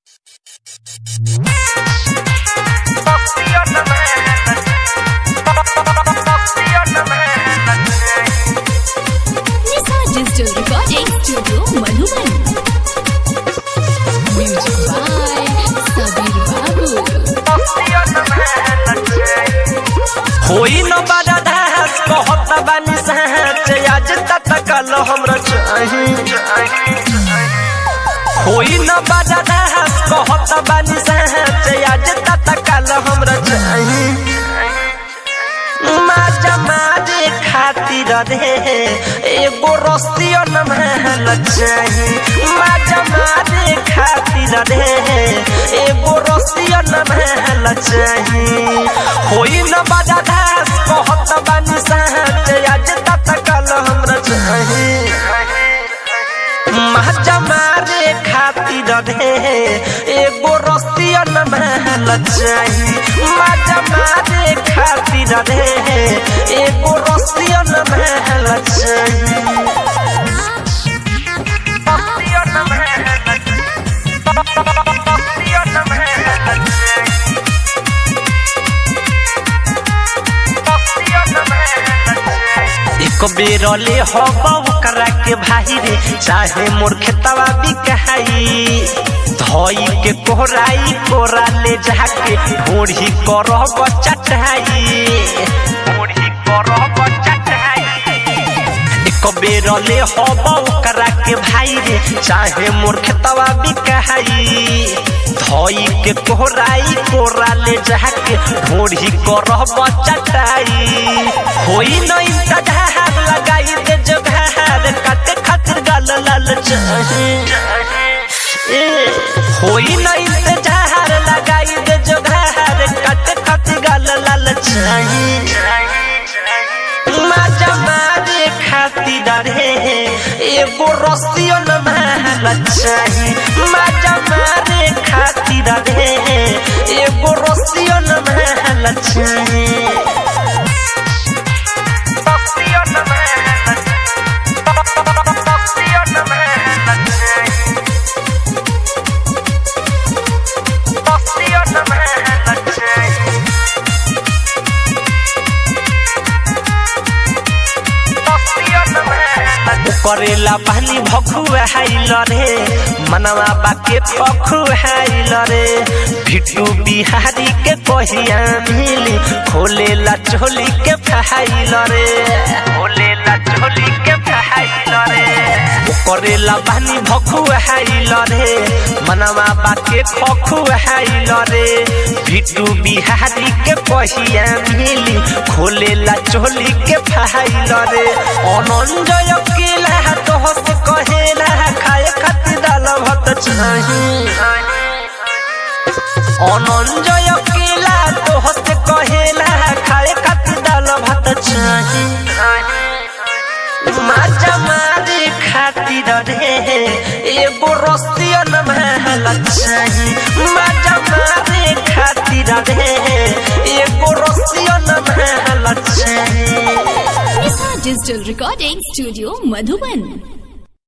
Nisa Digital Recording Studio Madhuban. Music by Sabir Babu. होई न बड़ा दास कहत बानी सहच आज तक कल हमरा चाही होई न बड़ा दास कहत बानी सहच आज तक कल हमरा चाही माजा मारे खातिर रे एगो रस्तियो न महल चाही माजा मारे खातिर रे एगो रस्तियो न महल चाही होई न बड़ा दास कहत बानी सहच आज तक कल हमरा चाही माजा मारे खातिर रे एगो रस्तिया न महल चाही माजा मारे खातिर रे एगो रस्तिया न महल चाही रस्तिया न महल रस्तिया न महल चाही रस्तिया न महल चाही एक बेर ले हवा ओकरा के भाई रे चाहे मोर खेतवा बिकाई धोई के कोहराई कोरा ले जाके ढोढ़ी करब चटाई ढोढ़ी करब चटाई एक बेर ले हवा ओकरा के भाई रे चाहे मोर खेतवा बिकाई धोई के कोहराई कोरा ले जाके ढोढ़ी करब चटाई होई न इंतजार लगाई दे जोगार काटे खातिर गाल लाल चाही ए, होई न इंतजार लगाई दे जोगार काटे खातिर गाल लाल चाही माजा मारे खातिर रे एगो रस्तियो न महल चाही माजा मारे खातिर रे एगो रस्तियो न महल चाही रस्तियो न महल रस्तियो न महल चाही रस्तियो न महल चाही करेला पानी भखुआ हाइल रे मनवा बाके पखुआइल रे भिटू बिहारी के कहिया मिली खोलेला चोली के फहाइल रे खोलेला चोली के फहाइल रे करेला पानी भखुआइल रे मनवा बाके खखुआइल रे भिटू बिहारी के कहिया मिली खोलेला चोली के फहाइल रे अनंजय केला तो हस कहेला खाए खातिर दाल भात चाही अनंजय केला तो हस कहेला खाए खातिर दाल भात चाही माजा मारे खातिर रे एगो रस्तिया न महल चाही माजा मारे खातिर रे एगो रस्तिया न महल चाही Nisa Digital Recording Studio Madhuban.